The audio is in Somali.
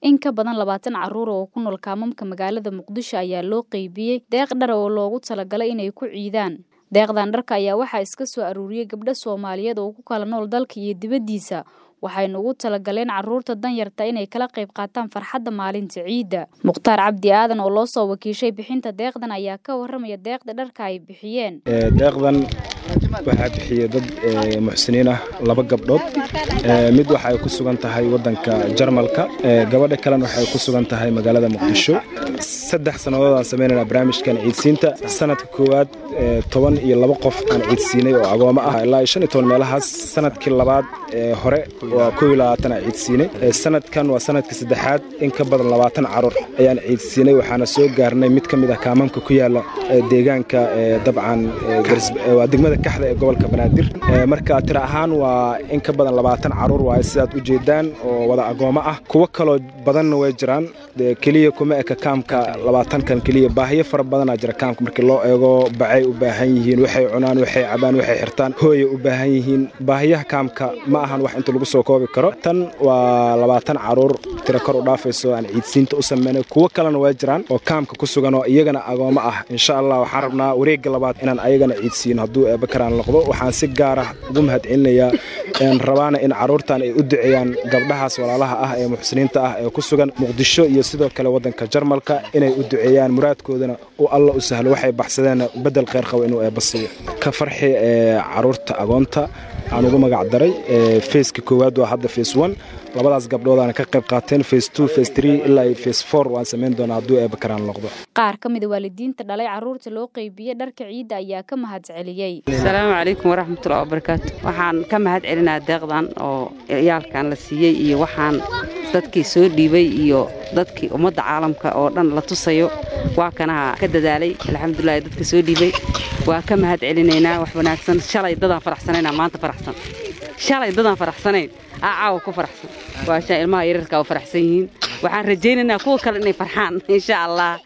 In ka badan labaatan carruur oo ku nool kaamamka magaalada Muqdisho ayaa loo qaybiyey deeq dhar oo loogu talagalay inay ku ciidaan. Deeqdan dharka ayaa waxaa iska soo aruuriyey gabdho Soomaaliyeed oo ku kala nool dalka iyo dibaddiisa, waxayna ugu talagaleen carruurta danyarta inay kala qayb qaataan farxadda maalinta ciidda. Mukhtaar Cabdi Aadan oo loo soo wakiishay bixinta deeqdan ayaa ka warramaya deeqda dharka ay bixiyeen. deeqdan waxaa bixiyey dad muxsiniin ah laba gabdhood mid waxay ku sugan tahay wadanka jarmalka gabadha kalena waxay ku sugan tahay magaalada muqdisho saddex sannadood aan samaynayna barnaamijkan ciidsiinta sanadka koowaad toban iyo laba qof aan ciidsiinay oo agoomo ah ilaa shan iyo toban meelahaas sanadkii labaad hore waa koo iyo labaatan aan ciidsiinay sanadkan waa sanadkii saddexaad in ka badan labaatan carruur ayaan ciidsiinay waxaana soo gaarnay mid ka mid ah kaamamka ku yaala deegaanka dabcan waa degmada kaxda ee gobolka banaadir marka tira ahaan waa in ka badan labaatan carruur waaye sidaad u jeedaan oo wada agoomo ah kuwo kaloo badanna way jiraan keliya kuma eka kaamka labaatankan keliya baahiyo fara badanaa jira kaamka markii loo eego bacay u baahan yihiin waxay cunaan waxay cabaan waxay xirtaan hooyay u baahan yihiin baahiyaha kaamka ma ahan wax inta lagu soo koobi karo tan waa labaatan carruur tira kor u dhaafayso aan ciidsiinta u sameynay kuwo kalena waa jiraan oo kaamka ku sugan oo iyagana agoomo ah insha allah waxaan rabnaa wareegga labaad inaan ayagana ciidsiino hadduu eebakaraan noqdo waxaan si gaar ah ugu mahadcelinayaa rabaana in carruurtan ay u duceeyaan gabdhahaas walaalaha ah ee muxsiniinta ah ee ku sugan muqdisho iyo sidoo kale waddanka jarmalka inay u duceeyaan muraadkoodana uu alla u sahlo waxay baxsadeenna beddel kheyr qabo inuu eebba siiyo ka farxi ee carruurta agoonta aan ugu magac daray feeska koowaad waa hadda fees one labadaas gabdhoodaana ka qayb qaateen fees two fees three ilaa fees four waan samayn doonaa hadduu eebba karaan noqdo qaar ka mida waalidiinta dhalay carruurta loo qaybiyey dharka ciidda ayaa ka mahad celiyey asalaamu calaykum waraxmatullahi wabarakaatu waxaan ka mahad celinaa deeqdan oo ciyaalkan la siiyey iyo waxaan dadkii soo dhiibay iyo dadkii ummadda caalamka oo dhan la tusayo waa kanaha ka dadaalay alxamdulilahi dadka soo dhiibay waa ka mahad celinaynaa wax wanaagsan shalay dadaan faraxsanaynaa maanta faraxsan shalay dadaan faraxsanayn aa caawa ku faraxsan waa shaa ilmaha yararka oo faraxsan yihiin waxaan rajaynaynaa kuwa kale inay farxaan insha allah